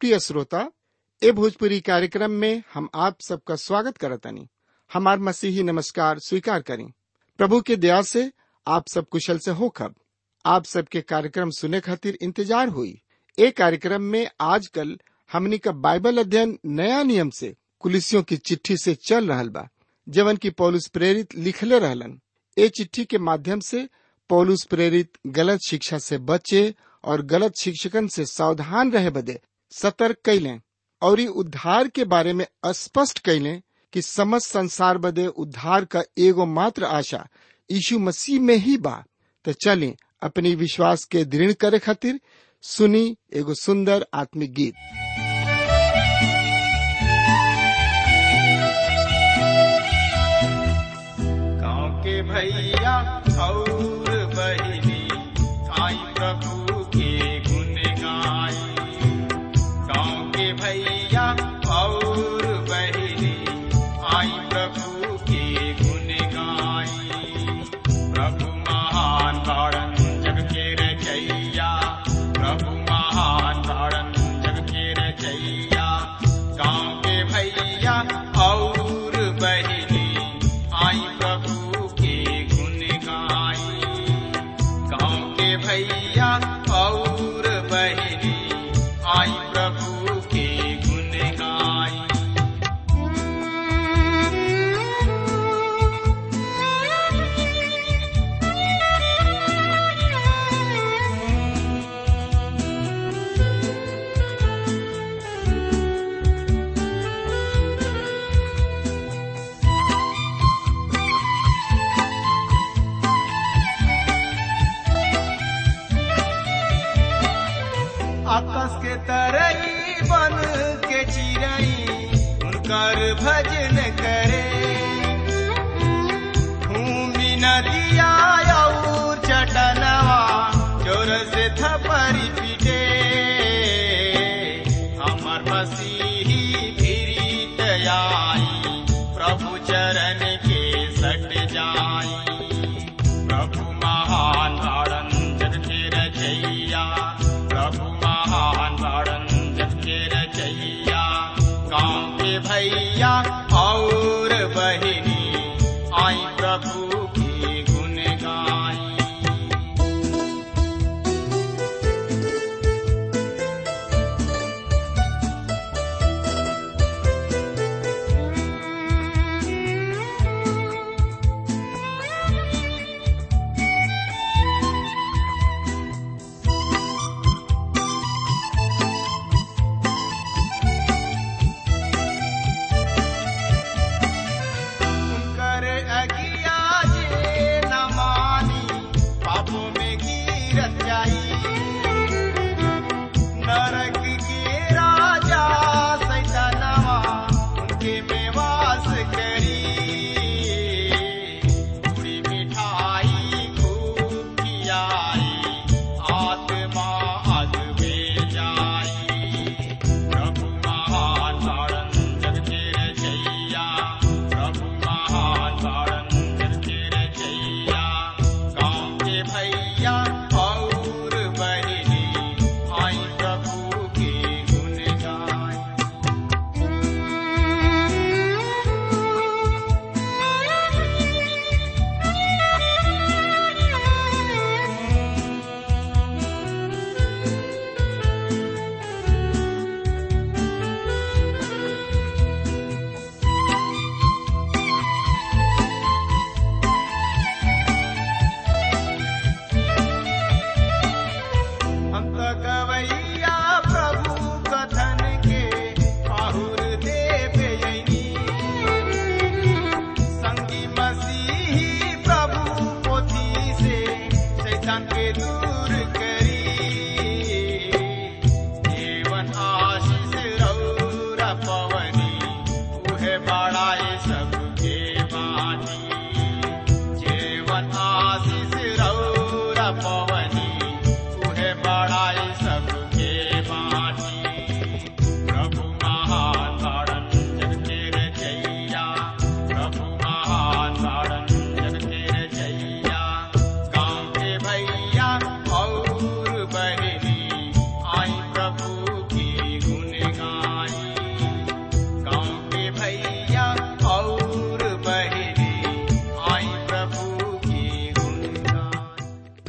प्रिय श्रोता ए भोजपुरी कार्यक्रम में हम आप सबका स्वागत करतनी हमार मसीही नमस्कार स्वीकार करें प्रभु के दया से आप सब कुशल से हो खब आप सबके कार्यक्रम सुने खातिर इंतजार हुई ए कार्यक्रम में आजकल हमनी का बाइबल अध्ययन नया नियम से कुलिसियों की चिट्ठी से चल रहल बा जवन की पौलुस प्रेरित लिखले रहलन ए चिट्ठी के माध्यम से पौलुस प्रेरित गलत शिक्षा से बचे और गलत शिक्षकन से सावधान रहे बदे सतर्क कैलें और ई उद्धार के बारे में स्पष्ट कैलें कि समस्त संसार बदे उद्धार का एगो मात्र आशा यीशु मसीह में ही बा तो चलें अपनी विश्वास के दृढ़ करे खातिर सुनी एगो सुंदर आत्मिक गीत गाँव के भैया और बहिनी आई प्रभु के गुण गाई गाँव के भैया और बहिनी आई प्रभु के गुण गाई प्रभु महान तारण जग के रचैया प्रभु महान तारण जग के रचैया गाँव के भैया और बहिनी आई प्रभु के गुण गाई गाँव के भैया और बहिनी आई प्रभु के गुण गाई आकाश के तरई बन के चिरई उनकर भजन करे भूमि नदिया और चटनवा जोर से थपरी पीटे हमर मसीही फिरीत आई प्रभु चरण के सट जाई प्रभु महान तारण जग के रचैया प्रभु महान तारण जग के रचैया गाँव के भैया और बहिनी आई प्रभु की गुण गाई कर अगिया जे न मानी पापों में गिरत जाई नरक के राजा सैतानवा उनके में वास करी पूरी मिठाई खूब खियाई आत्मा अग में जाई प्रभु महान तारण जग के रचैया प्रभु महान तारण जग के रचैया गाँव के भैया और बहिनी आई प्रभु के गुण गाई हम तो गवैया प्रभु कथन के आहुर देव यनी संगी मसीही प्रभु पोथी से शैतान के दूर करी जीवन आशीष रौरा पवनी उहे बड़ाए सबके बानी जीवन आशीष रौरा पवनी उहे बड़ाई सबके बानी प्रभु महान तारण जग के रचैया प्रभु महान तारण जग के रचैया गाँव के भैया और बहिनी आई प्रभु की गुण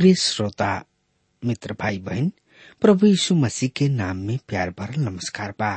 प्रिय श्रोता मित्र भाई बहन प्रभु यीशु मसीह के नाम में प्यार भरल नमस्कार बा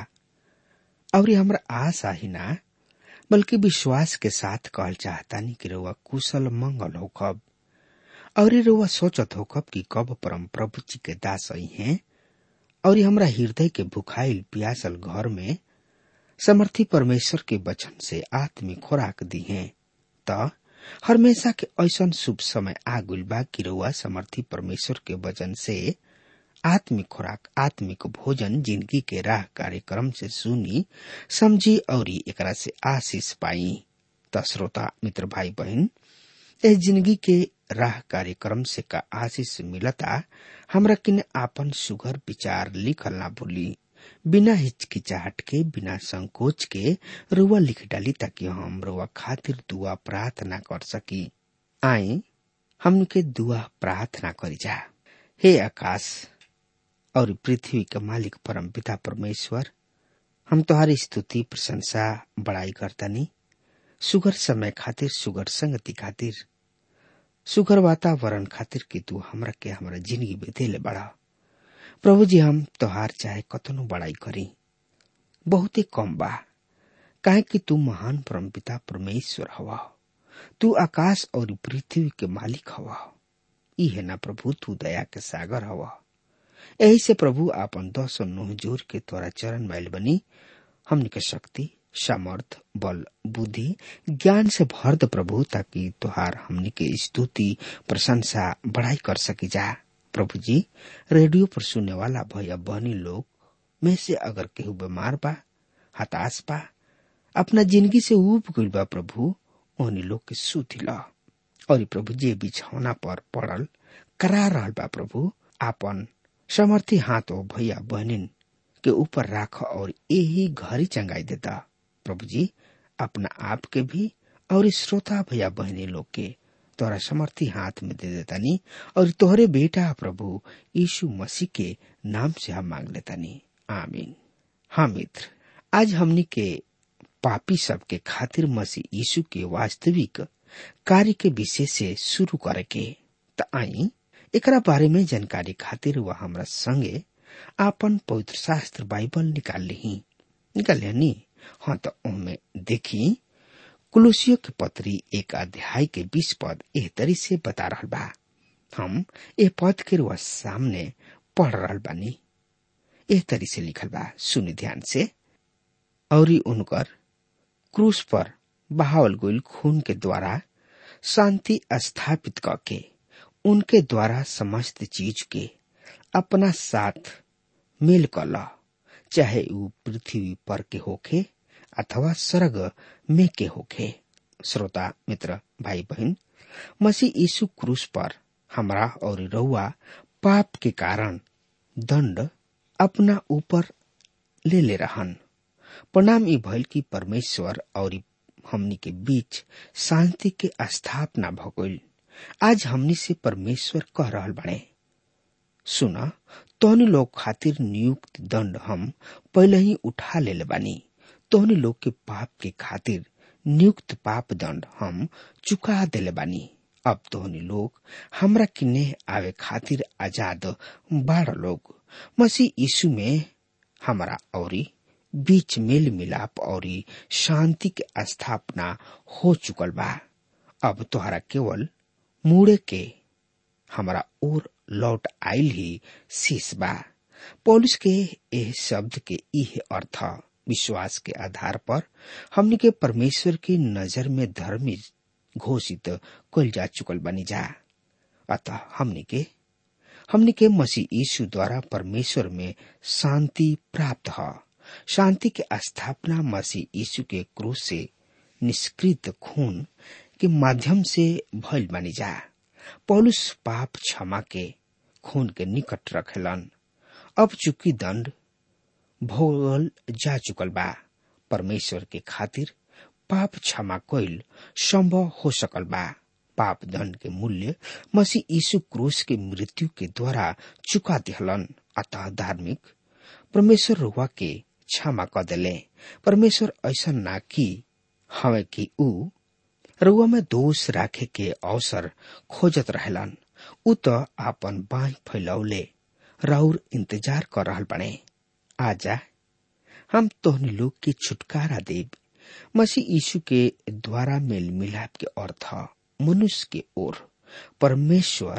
और ये हमरा आशा ही ना बल्कि विश्वास के साथ कहल चाहतानी कि रउआ कुशल मंगल होखब और ये रउआ सोचत होखब कि कब परम प्रभु जी के दास आई हैं और ये हमरा हृदय के भुखाइल प्यासल घर में समर्थी परमेश्वर के वचन से आत्मिक खुराक दी हैं त हमेशा के ऐसन शुभ समय आ गइल बा कि रउआ समर्थी परमेश्वर के वचन से आत्मिक खुराक आत्मिक भोजन जिंदगी के राह कार्यक्रम से सुनी समझी और एकरा से आशीष पाई त श्रोता मित्र भाई बहन इस जिंदगी के राह कार्यक्रम से का आशीष मिलता हमरा किन आपन सुगर विचार लिखल ना भूली बिना हिचकिचाहट के बिना संकोच के रुआ लिख डाली ताकि हम रुआ खातिर दुआ प्रार्थना कर सकी आई हमके दुआ प्रार्थना करी जा हे आकाश और पृथ्वी के मालिक परम पिता परमेश्वर हम तुम्हारी स्तुति प्रशंसा बड़ाई करतनी सुगर समय खातिर सुगर संगति खातिर सुगर वातावरण खातिर कि तू हमरा के हमरा जिंदगी में देले बड़ा प्रभु जी हम तोहार चाहे कतनो बड़ाई करी बहुते कम बा काहे कि तू महान परम पिता परमेश्वर हवा तू आकाश और पृथ्वी के मालिक हवा ई है ना प्रभु तू दया के सागर हवा यही से प्रभु आपन दस नोह जोर के तोरा चरण मैल बनी हमने के शक्ति सामर्थ बल बुद्धि ज्ञान से भर द प्रभु ताकि तुहार हमने के स्तुति प्रशंसा बड़ाई कर सकी जा प्रभु जी रेडियो पर सुनने वाला भैया बहनी लोग में से अगर केहू बीमार बा हताश बा अपना जिंदगी से उब गइल बा प्रभु ओहनी लोग के सुधी ला और प्रभु जी बिछौना पर पड़ल करा रहल बा प्रभु आपन समर्थी हाथ ओ भैया बहनिन के ऊपर राख और यही घरी चंगाई देता प्रभु जी अपना आप के भी और श्रोता भैया बहनी लोग के तोरा समर्थी हाथ में दे देतानी और तोहरे बेटा प्रभु यीशु मसीह के नाम से हम मांग लेतानी आमीन हाँ मित्र आज हमनी के पापी सब के खातिर मसीह यीशु के वास्तविक कार्य के विषय से शुरू करे के त आई एकरा बारे में जानकारी खातिर वह हमरा संगे आपन पवित्र शास्त्र बाइबल निकाल ली निकाल नी हाँ तो उनमें देखी कुलुसियों के पत्री एक अध्याय के बीस पद एह तरी से बता रहा बा हम ए पद के रुआ सामने पढ़ रहा बानी एह तरी से लिखल बा सुनि ध्यान से और उनकर क्रूस पर बहावल गोल खून के द्वारा शांति स्थापित करके उनके द्वारा समस्त चीज के अपना साथ मेल कर चाहे वो पृथ्वी पर के होखे अथवा स्वर्ग में के होखे श्रोता मित्र भाई बहन मसीह यीशु क्रूस पर हमरा और रउआ पाप के कारण दंड अपना ऊपर ले ले रहन परिणाम ई भइल कि परमेश्वर और हमनी के बीच शांति के स्थापना भगोल आज हमनी से परमेश्वर कह रहल बने सुना तोहनी लोग खातिर नियुक्त दंड हम पहले ही उठा ले बानी तोहनी लोग के पाप के खातिर नियुक्त पाप दंड हम चुका देले बानी अब तोहनी लोग हमरा किन्ने आवे खातिर आजाद बाड़ लोग मसीह यीशु में हमारा औरी बीच मेल मिलाप और शांति के स्थापना हो चुकल बा अब तोहरा केवल मुड़े के हमारा और लौट आयल ही शीश बा पौलुस के एह शब्द के इह अर्थ विश्वास के आधार पर हमने के परमेश्वर की नजर में धर्मी घोषित कल जा चुकल बनी जा अतः हमने के हमने के मसीह यीशु द्वारा परमेश्वर में शांति प्राप्त है शांति के स्थापना मसीह यीशु के क्रूस से निष्कृत खून के माध्यम से भइल बनी जा पौलुस पाप क्षमा के खून के निकट रखेलन अब चूंकि दंड भोगल जा चुकल बा परमेश्वर के खातिर पाप क्षमा कइल संभव हो सकल बा पाप दंड के मूल्य मसीह यीशु क्रूस के मृत्यु के द्वारा चुका दिहलन अतः धार्मिक परमेश्वर रुआ के क्षमा क दिले परमेश्वर ऐसा ना की हवे कि ऊ रुआ में दोष राखे के अवसर खोजत रहलन उ त आपन बाह फैलौले राउर इंतजार कर रहल बने आजा हम तोहनी लोग के छुटकारा देव मसीह यीशु के द्वारा मेल मिलाप के अर्थ मनुष्य के ओर परमेश्वर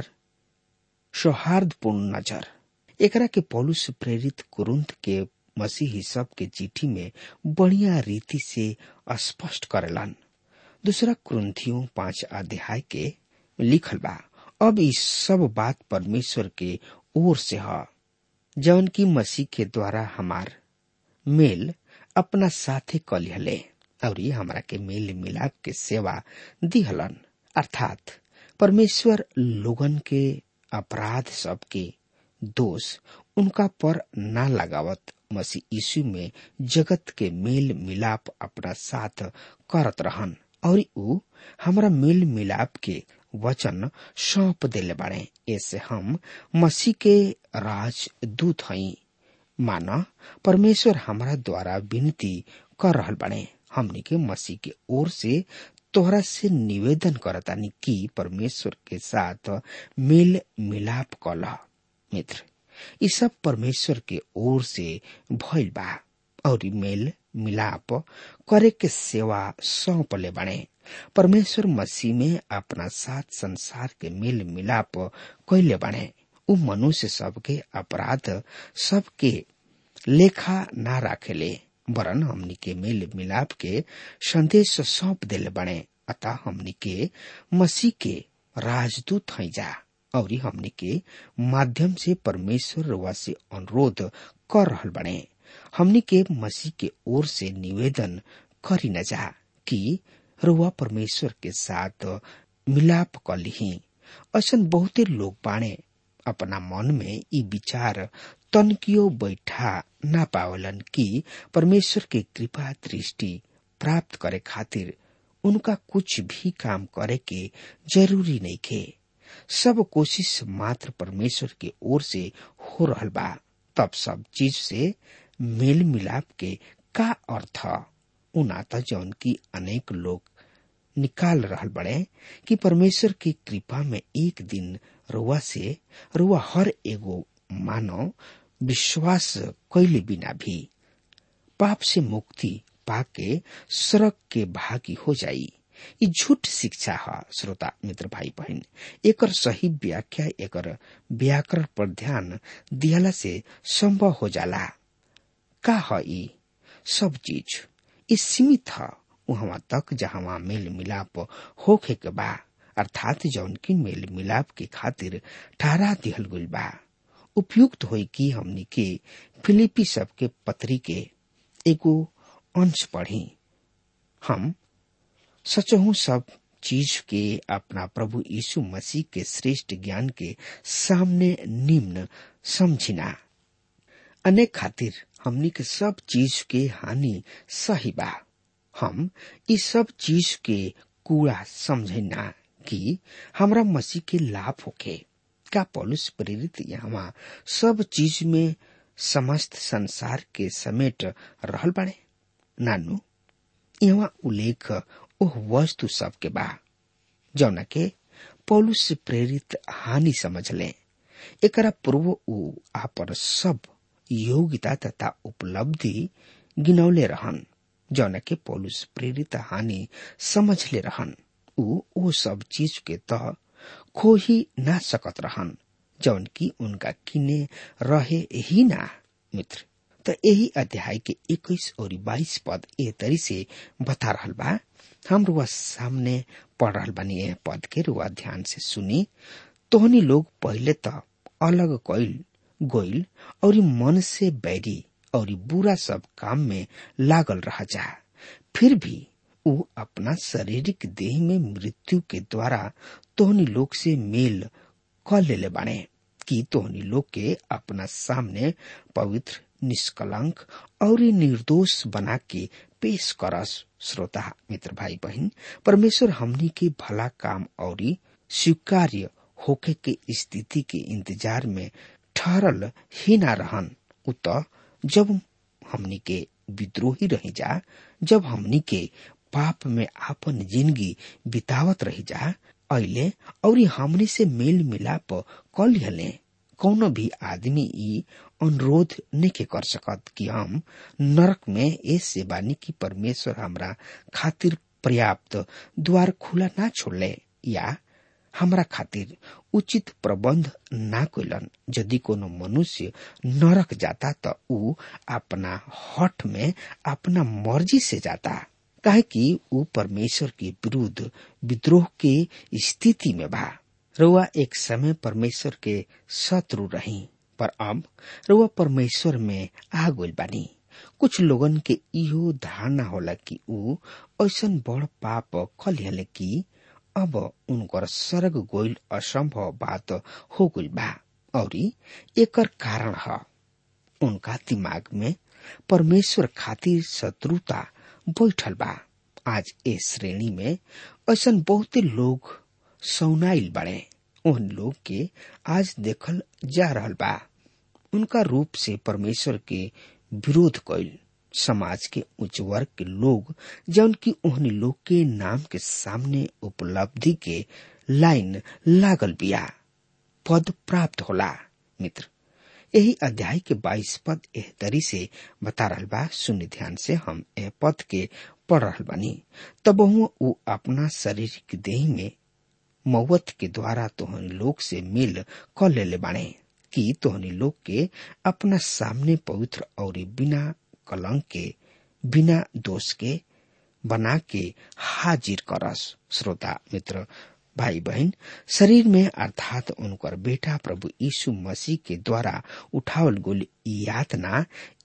सौहार्दपूर्ण नजर एकरा के पौलुस प्रेरित कुरुंत के मसीही सब के चिट्ठी में बढ़िया रीति से स्पष्ट करेलन दूसरा कुरुंथियों पांच अध्याय के लिखल बा अब इस सब बात परमेश्वर के ओर से ह जौन की मसीह के द्वारा हमार मेल अपना साथे कलिहले और ये हमरा के मेल मिलाप के सेवा दिहलन अर्थात परमेश्वर लोगन के अपराध सब के दोष उनका पर ना लगावत मसीह यीशु में जगत के मेल मिलाप अपना साथ करत रहन और ऊ हमरा मेल मिलाप के वचन सौंप देले बाड़े ऐसे हम मसीह के राजदूत हई माना परमेश्वर हमरा द्वारा विनती कर रहल बाड़े हमनी के मसीह के ओर से तोहरा से निवेदन करतानी कि परमेश्वर के साथ मेल मिलाप कला मित्र ई सब परमेश्वर के ओर से भइल बा और मेल मिलाप करे के सेवा सौंपले बने परमेश्वर मसीह में अपना साथ संसार के मेल मिलाप कैले बने उ मनुष्य सबके अपराध सबके लेखा ना राखेले वरन हमनी के मेल मिलाप के संदेश सौंप देले बने अतः हमनी के मसीह के राजदूत हैं जा और हमनी के माध्यम से परमेश्वर रुआ से अनुरोध कर रहल बने हमनी के मसीह के ओर से निवेदन करी न जा कि रुआ परमेश्वर के साथ मिलाप कर ली ऐसा बहुते लोग बाणे अपना मन में ई विचार तनकियो बैठा ना पावलन कि परमेश्वर के कृपा दृष्टि प्राप्त करे खातिर उनका कुछ भी काम करे के जरूरी नहीं खे सब कोशिश मात्र परमेश्वर के ओर से हो रहल बा तब सब चीज से मेल मिलाप के का अर्थ उना त जौन की अनेक लोग निकाल रहल बड़े कि परमेश्वर की कृपा में एक दिन रुआ से रुआ हर एगो मानव विश्वास कैले बिना भी पाप से मुक्ति पाके सड़क के भागी हो जाई ई झूठ शिक्षा है श्रोता मित्र भाई बहन एकर सही व्याख्या एकर व्याकरण पर ध्यान दियाला से संभव हो जाला का है ई सब चीज ई सीमित है वहां तक जहां मेल मिलाप होखे के बा अर्थात जौन की मेल मिलाप के खातिर ठहरा दिहल गइल बा उपयुक्त होई कि हमनी के फिलिपी सब के पत्री के एगो अंश पढ़ी हम सचहू सब चीज के अपना प्रभु यीशु मसीह के श्रेष्ठ ज्ञान के सामने निम्न समझिना अनेक खातिर हमनी के सब चीज के हानि सही बा हम इस सब चीज के कूड़ा समझना कि हमरा मसीह के लाभ होके का पौलुस प्रेरित यहाँ सब चीज में समस्त संसार के समेट रहल बाड़े नानू यहाँ उल्लेख ओह वस्तु सब के बा जौना के पौलुस से प्रेरित हानि समझ ले एकरा पूर्व उ आपन सब योग्यता तथा उपलब्धि गिनौले रहन जौना के पौलुस प्रेरित हानि समझ ले रहन उ ओ सब चीज के तह खो ही ना सकत रहन जौन की उनका किने रहे ही ना मित्र त यही अध्याय के इक्कीस और बाईस पद ए तरी से बता रहल बा हम रुआ सामने पढ़ रहल बानी यह पद के रुआ ध्यान से सुनी तोहनी लोग पहले त अलग कैल गोइल और मन से बैरी और बुरा सब काम में लागल रह जा फिर भी उ अपना शारीरिक देह में मृत्यु के द्वारा तोहनी लोग से मेल क लेले बाने कि तोहनी लोग के अपना सामने पवित्र निष्कलंक और निर्दोष बना के पेश करस श्रोता मित्र भाई बहन परमेश्वर हमनी के भला काम और स्वीकार्य होके के स्थिति के इंतजार में ठहरल ही ना रहन उत जब हमनी के विद्रोही रही जा जब हमनी के पाप में आपन जिंदगी बितावत रही जा अले और हमनी से मेल मिलाप कर लिहले कौनो भी आदमी ई अनुरोध नहीं कर सकत कि हम नरक में ऐसे बानी कि परमेश्वर हमरा खातिर पर्याप्त द्वार खुला ना छोड़ले या हमरा खातिर उचित प्रबंध ना कैलन यदि कोनो मनुष्य नरक जाता तो ऊ अपना हठ में अपना मर्जी से जाता काहे कि ऊ परमेश्वर के विरुद्ध विद्रोह के स्थिति में बा रुआ एक समय परमेश्वर के शत्रु रही पर अब रुआ परमेश्वर में आ गइल बानी कुछ लोगन के इहो धारणा होला कि ऊ ऐसन बड़ पाप खलिहले कि अब उनकर सरग गोइल असंभव बात हो गइल बा और एकर कारण ह उनका दिमाग में परमेश्वर खातिर शत्रुता बैठल बा आज ए श्रेणी में ऐसन बहुते लोग सौनाइल बड़े उन लोग के आज देखल जा रहल बा उनका रूप से परमेश्वर के विरोध कैल समाज के उच्च वर्ग के लोग जौन की ओहनी लोग के नाम के सामने उपलब्धि के लाइन लागल बिया पद प्राप्त होला मित्र यही अध्याय के बाईस पद एह तरी से बता रहल बा सुनि ध्यान से हम एह पद के पढ़ रहल बानी तब ऊ अपना शारीरिक देह में मौत के द्वारा तोहनी लोग से मिल क लेले बाणे कि तोहनी लोग के अपना सामने पवित्र और बिना कलंक के बिना दोष के बना के हाजिर करस श्रोता मित्र भाई बहन शरीर में अर्थात उनकर बेटा प्रभु यीशु मसीह के द्वारा उठावल गुल यातना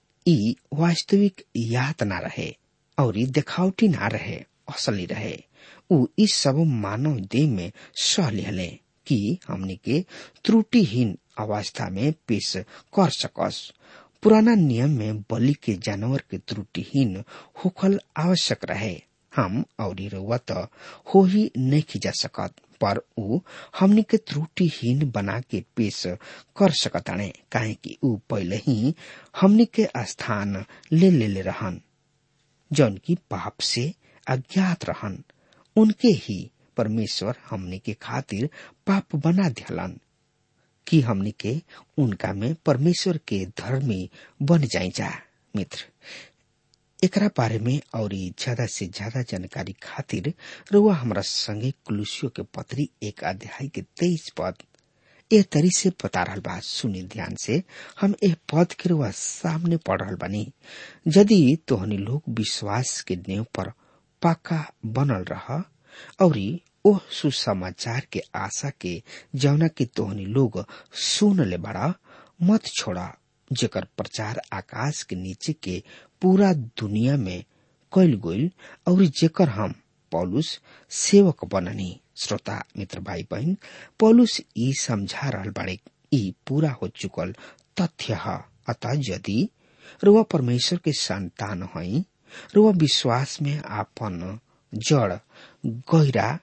ई वास्तविक यातना रहे और ई देखावटी ना रहे असली रहे ऊ इस सब मानव देह में सह लिहले कि हमनी के त्रुटिहीन अवस्था में पेश कर सकस पुराना नियम में बलि के जानवर के त्रुटिहीन होखल आवश्यक रहे हम और रउआ त हो ही नहीं जा सकत पर ऊ हमनी के त्रुटिहीन बना के पेश कर सकताणे काहे कि ऊ पहले ही हमनी के स्थान ले ले, ले रहन जौन की पाप से अज्ञात रहन उनके ही परमेश्वर हमनी के खातिर पाप बना दिहलन कि हमनी के उनका में परमेश्वर के धर्मी बन जाई जा मित्र एकरा बारे में और ज्यादा से ज्यादा जानकारी खातिर रुआ हमरा संगे कुलुसियो के पत्री एक अध्याय के तेईस पद एह तरी से बता रहल बा सुनी ध्यान से हम एह पद के रुआ सामने पढ़ रहल बानी यदि तोहनी लोग विश्वास के नेव पर पक्का बनल रह और ओह सुसमाचार के आशा के जौना की तोहनी लोग सुन ले बड़ा मत छोड़ा जेकर प्रचार आकाश के नीचे के पूरा दुनिया में कैल गईल और जेकर हम पौलुस सेवक बननी श्रोता मित्र भाई बहन पौलुस ई समझा रहल बाड़े ई पूरा हो चुकल तथ्य है अतः यदि रुआ परमेश्वर के संतान हई रुआ विश्वास में आपन जड़ गहरा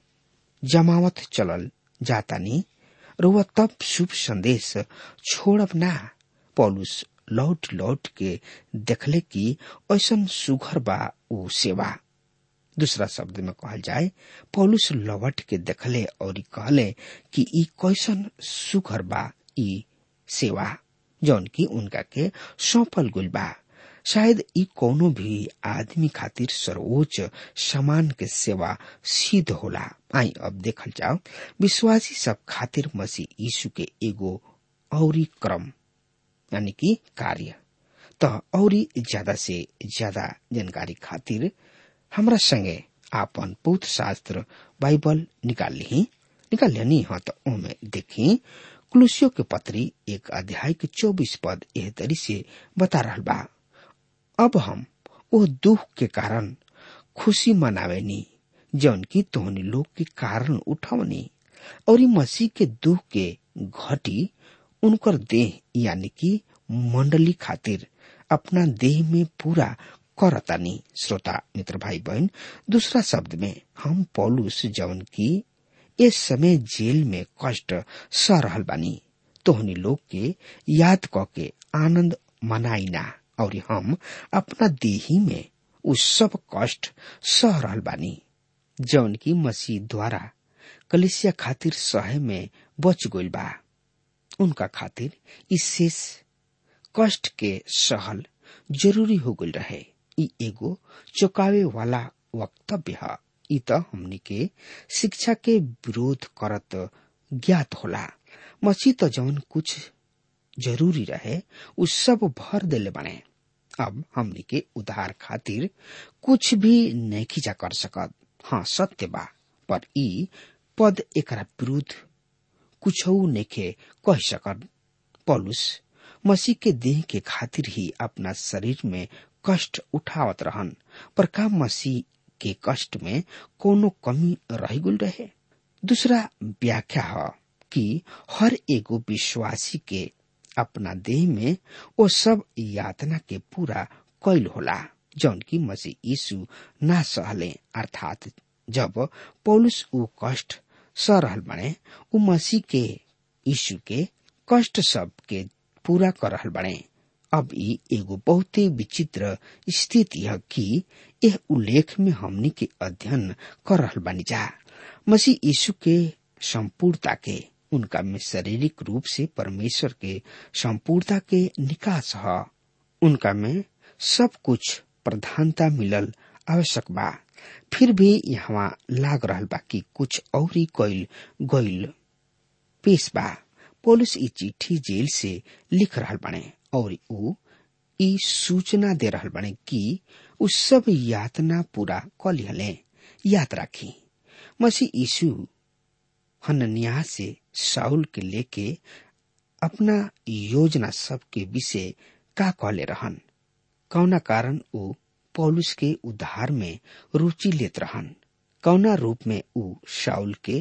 जमावत चलल जातानी रुआ तब शुभ संदेश छोड़ब ना पौलुस लौट लौट के देखले कि ऐसन सुघर बा ऊ सेवा दूसरा शब्द में कहल जाए पौलुस लौट के देखले और कहले कि ई कैसन सुघर बा ई सेवा जौन की उनका के सौंपल गुल बा शायद ई कोनो भी आदमी खातिर सर्वोच्च समान के सेवा सिद्ध होला आई अब देखल जाओ विश्वासी सब खातिर मसीह यीशु के एगो औरी क्रम यानी कि कार्य त औरी ज्यादा से ज्यादा जानकारी खातिर हमरा संगे आपन पौत्र शास्त्र बाइबल निकाल ली निकाल लेनी हाँ तो ओमे देखी कुलुसियो के पत्री एक अध्याय के चौबीस पद एह तरी से बता रहल बा अब हम वो दुख के कारण खुशी मनावेनी जौन की तोहनी लोग के कारण उठवनी और मसीह के दुख के घटी उनकर देह यानी कि मंडली खातिर अपना देह में पूरा करतानी श्रोता मित्र भाई बहन दूसरा शब्द में हम पौलुस जौन की इस समय जेल में कष्ट सह रहल बानी तोहनी लोग के याद क के आनंद मनाइना और हम अपना देही में उस सब कष्ट सह रहल बानी जौन की मसीह द्वारा कलिसिया खातिर सहे में बच गइल बा उनका खातिर इस शेष कष्ट के सहल जरूरी हो गइल रहे ई एगो चौकावे वाला वक्तव्य है ई त हमनी के शिक्षा के विरोध करत ज्ञात होला मसीह त जौन कुछ जरूरी रहे उ सब भर देले बने अब हमनी के उधार खातिर कुछ भी नहीं जा कर सकत हाँ सत्य बा पर ई पद एकरा विरुद्ध कुछ नेखे कह सकत पौलुस मसीह के देह के खातिर ही अपना शरीर में कष्ट उठावत रहन पर का मसीह के कष्ट में कोनो कमी रह गुल रहे दूसरा व्याख्या है कि हर एगो विश्वासी के अपना देह में वो सब यातना के पूरा कैल होला जौन की मसीह यीशु ना सहले अर्थात जब पौलुस ऊ कष्ट सह रहल बने ऊ मसीह के यीशु के कष्ट सब के पूरा कर रहल बने अब ई एगो बहुते विचित्र स्थिति है कि यह उल्लेख में हमनी के अध्ययन कर रहल बानी जा मसीह यीशु के संपूर्णता के उनका में शारीरिक रूप से परमेश्वर के संपूर्णता के निकास है उनका में सब कुछ प्रधानता मिलल आवश्यक बा फिर भी यहाँ लाग रहल बा कि कुछ औरी कइल गइल पेश बा पुलिस ई चिट्ठी जेल से लिख रहल बने और ऊ ई सूचना दे रहल बने कि उ सब यातना पूरा क लिहले याद राखी मसीह यीशु हनन्याह से साउल के लेके अपना योजना सब के विषय का कहले रहन कौना कारण ऊ पौलुस के उद्धार में रुचि लेत रहन कौना रूप में ऊ शाउल के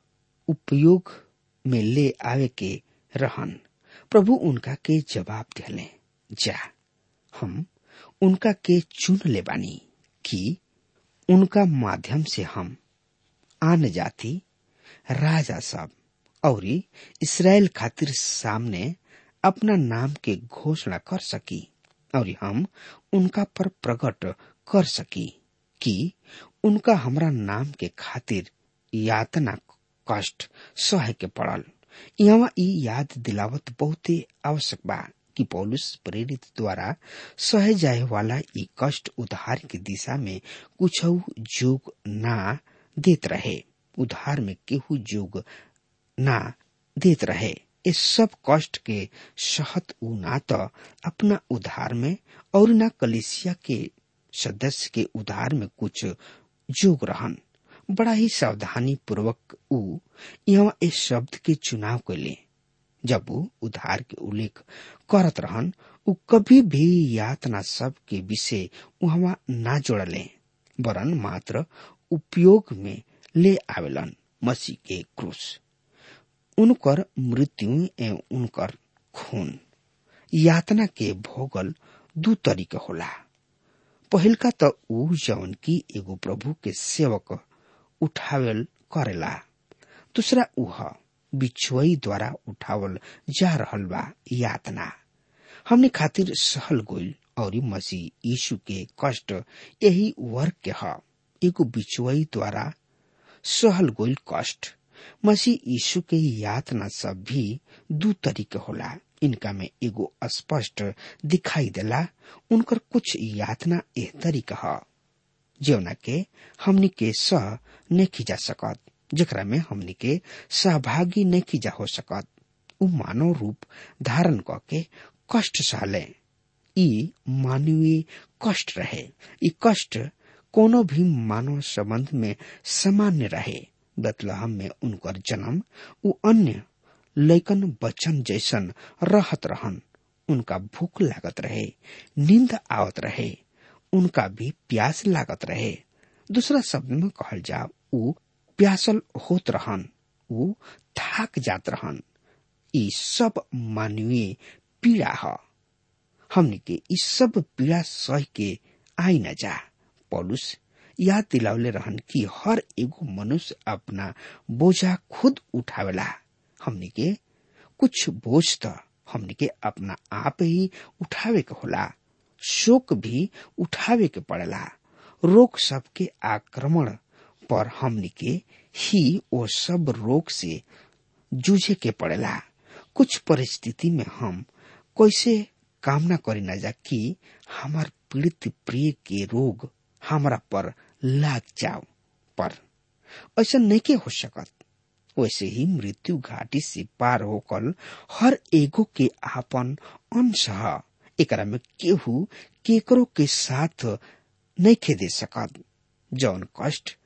उपयोग में ले आवे के रहन प्रभु उनका के जवाब दिले जा हम उनका के चुन ले बानी कि उनका माध्यम से हम आन जाति राजा सब और इसराइल खातिर सामने अपना नाम के घोषणा कर सकी और हम उनका पर प्रकट कर सकी कि उनका हमरा नाम के खातिर यातना कष्ट सहे के पड़ल यहाँ ई याद दिलावत बहुते आवश्यक बा कि पौलुस प्रेरित द्वारा सहे जाए वाला ई कष्ट उधार की दिशा में कुछ जोग ना देत रहे उधार में केहू जोग ना देत रहे इस सब कष्ट के सहत उ ना तो अपना उधार में और ना कलिसिया के सदस्य के उधार में कुछ जोग रहन बड़ा ही सावधानी पूर्वक उ यहाँ इस शब्द के चुनाव के ले जब वो उधार के उल्लेख करत रहन उ कभी भी यातना सब के विषय वहाँ ना जोड़ले वरन मात्र उपयोग में ले आवेलन मसीह के क्रूस उनकर मृत्यु एवं उनकर खून यातना के भोगल दू तरीके होला पहिलका त ऊ जवन की एगो प्रभु के सेवक उठावल करेला दूसरा उह बिछुई द्वारा उठावल जा रहल बा यातना हमने खातिर सहल गोइल और मसीह यीशु के कष्ट यही वर्ग के ह एगो बिछुई द्वारा सहल गोइल कष्ट मसीह यीशु के यातना सब भी दू तरीके होला इनका में एगो स्पष्ट दिखाई देला उनकर कुछ यातना एह तरीका ह जौना के हमनी के सह नहीं जा सकत जेकरा में हमनी के सहभागी नहीं जा हो सकत उ मानव रूप धारण क के कष्ट सहले ई मानवीय कष्ट रहे ई कष्ट कोनो भी मानव संबंध में सामान्य रहे बतलहम में उनकर जन्म उ अन्य लैकन बच्चन जैसन रहत रहन उनका भूख लागत रहे नींद आवत रहे उनका भी प्यास लागत रहे दूसरा शब्द में कहल जाओ उ प्यासल होत रहन उ थाक जात रहन ई सब मानवीय पीड़ा ह हमने के इस सब पीड़ा सह के आई न जा पौलुस याद दिलावले रहन कि हर एगो मनुष्य अपना बोझा खुद उठावेला हमने के कुछ बोझ तो हमने के अपना आप ही उठावे के होला शोक भी उठावे के पड़ेला रोग सबके आक्रमण पर हमनी के ही वो सब रोग से जूझे के पड़ेला कुछ परिस्थिति में हम कैसे कामना करी ना जा कि हमार पीड़ित प्रिय के रोग हमरा पर लाग जाओ पर ऐसा नहीं के हो सकत वैसे ही मृत्यु घाटी से पार होकर हर एगो के आपन अंश ह एकरा में केहू केकरो के साथ नहीं खे दे सकत जौन कष्ट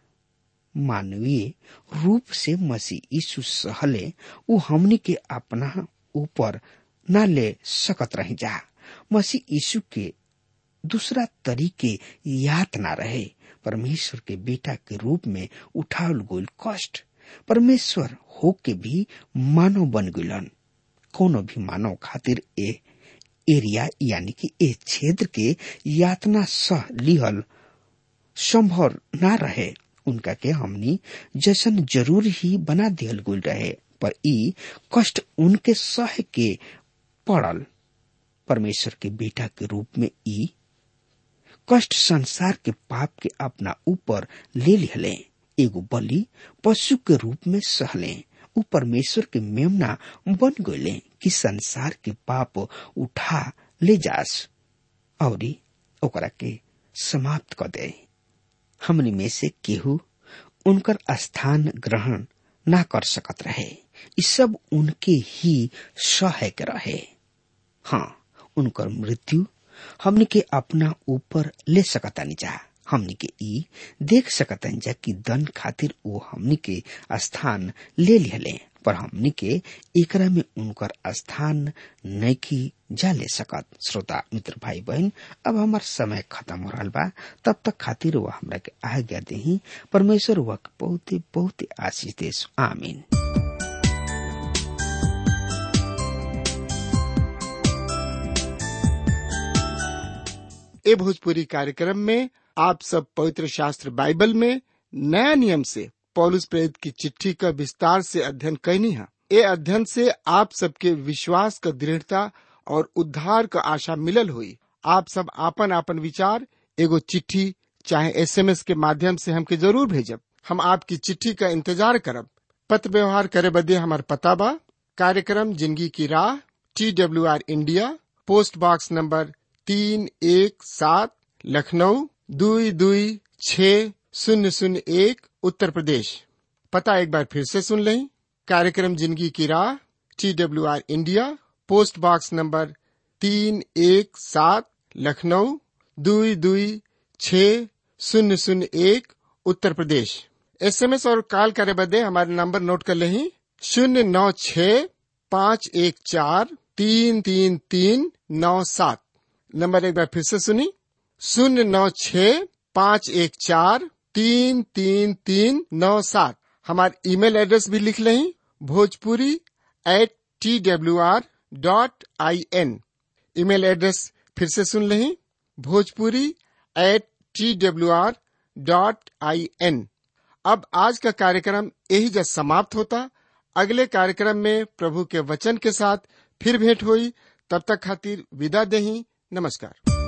मानवीय रूप से मसीह यीशु सहले उ हमनी के अपना ऊपर न ले सकत रही जा मसीह यीशु के दूसरा तरीके याद ना रहे परमेश्वर के बेटा के रूप में उठावल गोल कष्ट परमेश्वर हो के भी मानव बन गलन कोनो भी मानव खातिर ए एरिया यानी कि ए क्षेत्र के यातना सह लिहल संभव ना रहे उनका के हमनी जैसन जरूर ही बना दियल गुल रहे पर ई कष्ट उनके सह के पड़ल परमेश्वर के बेटा के रूप में ई कष्ट संसार के पाप के अपना ऊपर ले लिहले एगो बलि पशु के रूप में सहले उ परमेश्वर के मेमना बन गए कि संसार के पाप उठा ले जास और ओकरा के समाप्त कर दे हमनी में से केहू उनकर स्थान ग्रहण ना कर सकत रहे ई सब उनके ही सहायक रहे हाँ उनकर मृत्यु हमनी के अपना ऊपर ले सकतानी जा हमनी के ई देख सकतानी जा कि दन खातिर वो हमनी के स्थान ले लिहले पर हमनी के एकरा में उनकर स्थान नैखी जा ले सकत श्रोता मित्र भाई बहन अब हमार समय खत्म हो रहा बा तब तक खातिर वह हमरा के आज्ञा देही परमेश्वर वह बहुते बहुते आशीष देश आमीन ए भोजपुरी कार्यक्रम में आप सब पवित्र शास्त्र बाइबल में नया नियम से पौलुस प्रेरित की चिट्ठी का विस्तार से अध्ययन कैनी है ए अध्ययन से आप सबके विश्वास का दृढ़ता और उद्धार का आशा मिलल हुई आप सब आपन आपन विचार एगो चिट्ठी चाहे एसएमएस के माध्यम से हमके जरूर भेजब हम आपकी चिट्ठी का इंतजार करब पत्र व्यवहार करे बदे हमार पता बा कार्यक्रम जिंदगी की राह T W R India post box number तीन एक सात लखनऊ दुई दुई छ शून्य शून्य एक उत्तर प्रदेश पता एक बार फिर से सुन लें कार्यक्रम जिंदगी की राह T W R India post box number तीन एक सात लखनऊ दुई दुई छ शून्य शून्य एक उत्तर प्रदेश एसएमएस और कॉल करे बदे हमारे नंबर नोट कर लें शून्य नौ छ पाँच एक चार तीन तीन तीन नौ सात नंबर एक बार फिर से सुनी शून्य नौ छ पाँच एक चार तीन तीन तीन नौ सात हमारे ईमेल एड्रेस भी लिख लें Bhojpuri at T W R dot I N email address फिर से सुन लें Bhojpuri at T W R dot I N अब आज का कार्यक्रम यही जब समाप्त होता अगले कार्यक्रम में प्रभु के वचन के साथ फिर भेंट हुई तब तक खातिर विदा देही नमस्कार